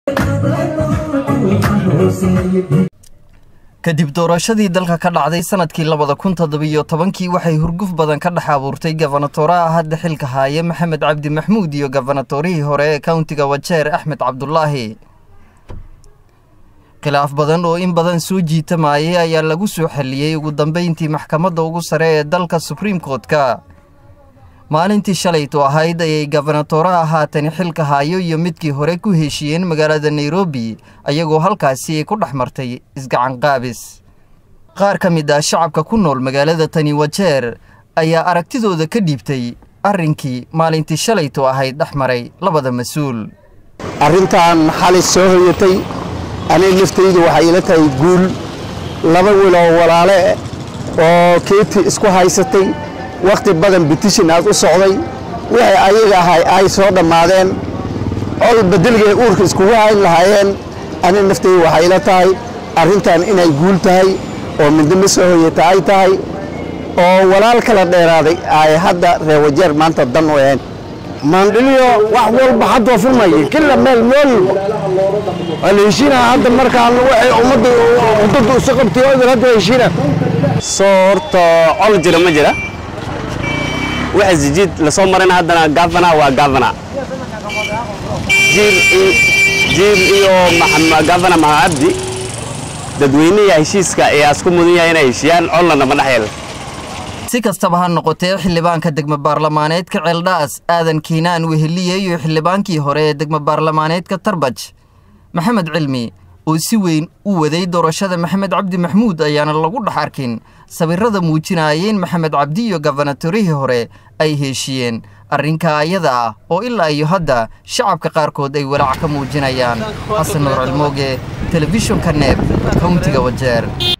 kadib doorashadii dalka ka dhacday sanadkii labada kun toddobiyo tobankii waxay hurguf badan ka dhex abuurtay gafanatooraha hadda xilka haaye maxamed cabdi maxmuud iyo gafanatorihii hore ee kauntiga wajeer axmed cabdulaahi khilaaf badan oo in badan soo jiitamayay ayaa lagu soo xalliyey ugu dambayntii maxkamadda ugu sare ee dalka subriim koortka maalintii shalaytu ahayd ayay gafanatooraha haatani xilka haayo iyo midkii hore ku heshiiyeen magaalada nairobi ayagoo halkaasi ay ku dhex martay isgacanqaabis qaar ka mid ah shacabka ku nool magaalada tani wajeer ayaa aragtidooda ka dhiibtay arrinkii maalintii shalaytu ahayd dhex maray labada mas-uul arrintan xali soo hoyatay aniga laftaydu waxay ila tahay guul laba wiloo walaale oo keeti isku haysatay wakhti badan bitishin aad u socday wixii ayaga ahay ay soo dhammaadeen col bedelgay uurka iskugu hayn lahaayeen aniga naftaydu waxay ila tahay arrintan inay guul tahay oo midnimo soo hoyata ay tahay oo walaal kala dheeraaday ay hadda reer wajeer maanta dan u ahayn maandhiliyo wax walba haddoo furmaya kila meel meel waa la heshiinaa hadda markaan waxay ummadda wadada isu qabtay oo idin hadda heshiina soo horta col jira ma jira waxa sijiid lasoo marayna haddana gavana waa gavana jiir iyo gavana maha abdi dadweynihi heshiiska ayaa isku mudan yahay inay heshiiyaan collana ma dhex yeelan si kastaba ha noqotee xildhibaanka degmo baarlamaaneedka ceeldhaas aadan kiinaan weheliye iyo xildhibaankii hore ee degmo baarlamaaneedka tarbaj maxamed cilmi oo si weyn u waday doorashada maxamed cabdi maxmuud ayaana lagu dhex arkin sawirrada muujinaya in maxamed cabdi iyo gafanatorihii hore ay heshiiyeen arrinka ayada ah oo ilaa iyo hadda shacabka qaarkood ay walaac ka muujinayaan xasan nuur cilmooge telefishonka neeb kauntiga wajeer